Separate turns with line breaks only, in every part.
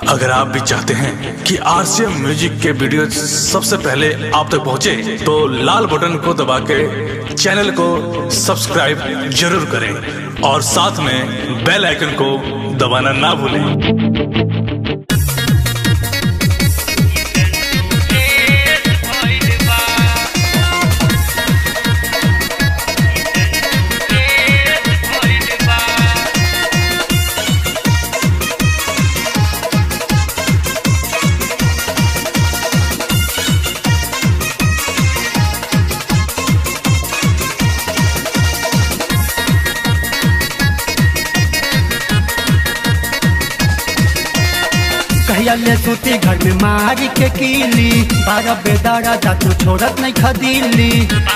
अगर आप भी चाहते हैं कि आरसीएम म्यूजिक के वीडियो सबसे पहले आप तक पहुंचे, तो लाल बटन को दबा के चैनल को सब्सक्राइब जरूर करें और साथ में बेल आइकन को दबाना ना भूलें
कहिया ले सूती घर में मारी के कीली बारह बेदारा जातू छोड़त नहीं खदीली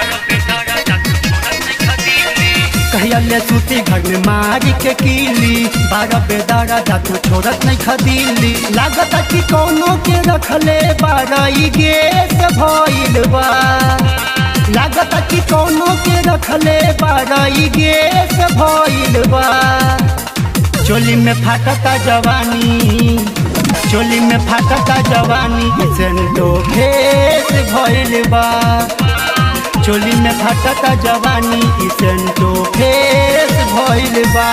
कहिया ले सूती घर में मारी के कीली बारह बेदारा जातू छोड़त नहीं खदीली लागत कि कोनो के रखले बारह गेस भइल बा लागत कि कोनो के रखले बारह गेस भइल बा चोली में फाटता जवानी चोली में फाटता जवानी सेंटो भेस भइल बा चोली में फाटता जवानी सेंटो भेस भइल बा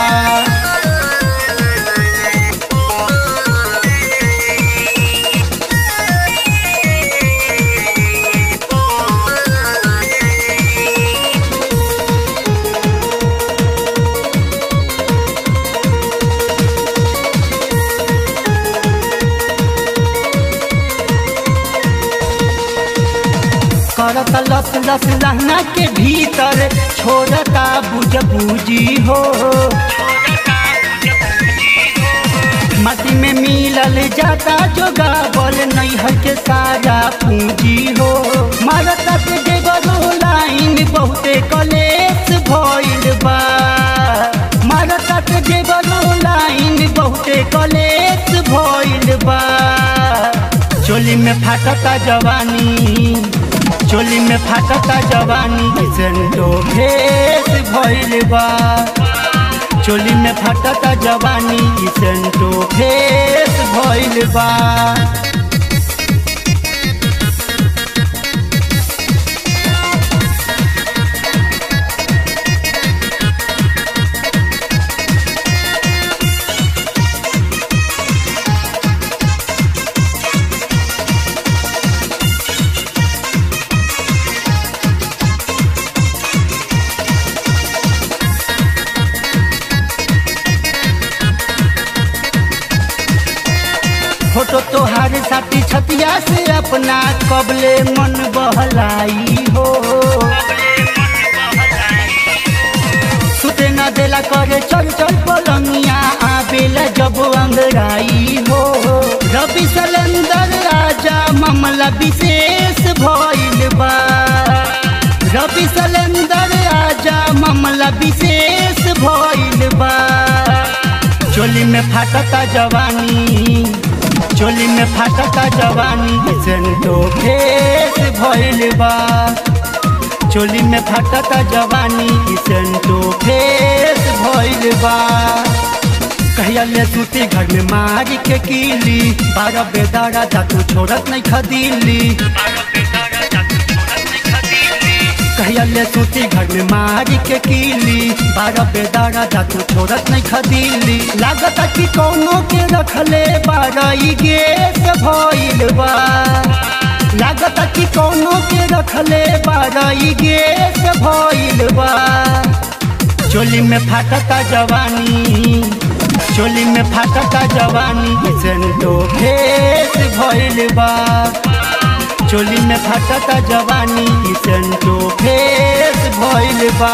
करता लस लस लहना के भीतर छोड़ता बुझ बूजी हो माटी में मिलल जाता जो गावल नैहर के सारा पूंजी हो मारता के देवरो लाइन बहुते कलेस भइल बा मारता के देवरो लाइन बहुते कलेस भइल बा चोली में फाटता जवानी चोली में फाटता जवानी सेंटो भेस भइल बा चोली में फाटता जवानी सेंटो भेस भइल बा फोटो तोहार साथी छतिया से अपना कबले मन बहलाई हो सुते न देला करे चल चल पलंगिया आबेला जब अंगड़ाई हो रवि सलेंदर राजा मामला विशेष भइल बा रवि सलेंदर राजा मामला विशेष भइल बा चोली में फाटता जवानी चोली में फाटता जवानी सेंटो भेस भइल बा चोली में फाटता जवानी सेंटो भेस भइल बा कहिया ले सूती घर में मारी के कीली बारह बेदारा जातू छोड़त नहीं खदीली कहिया ले सूती घर में मारी के कीली बारह बेदारा जातू छोड़त नहीं खदीली लागत कि कोनो के रखले बारह गेस भइल बा लागत कि कोनो के रखले बारह गेस भइल बा चोली में फाटता जवानी चोली में फाटता जवानी सेंटो भेस भइल बा चोली में फाटता जवानी सेंटो भेस भइल बा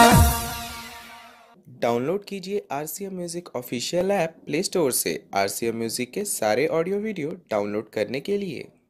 डाउनलोड कीजिए R C M music official app play store से आर सी एम म्यूज़िक के सारे ऑडियो वीडियो डाउनलोड करने के लिए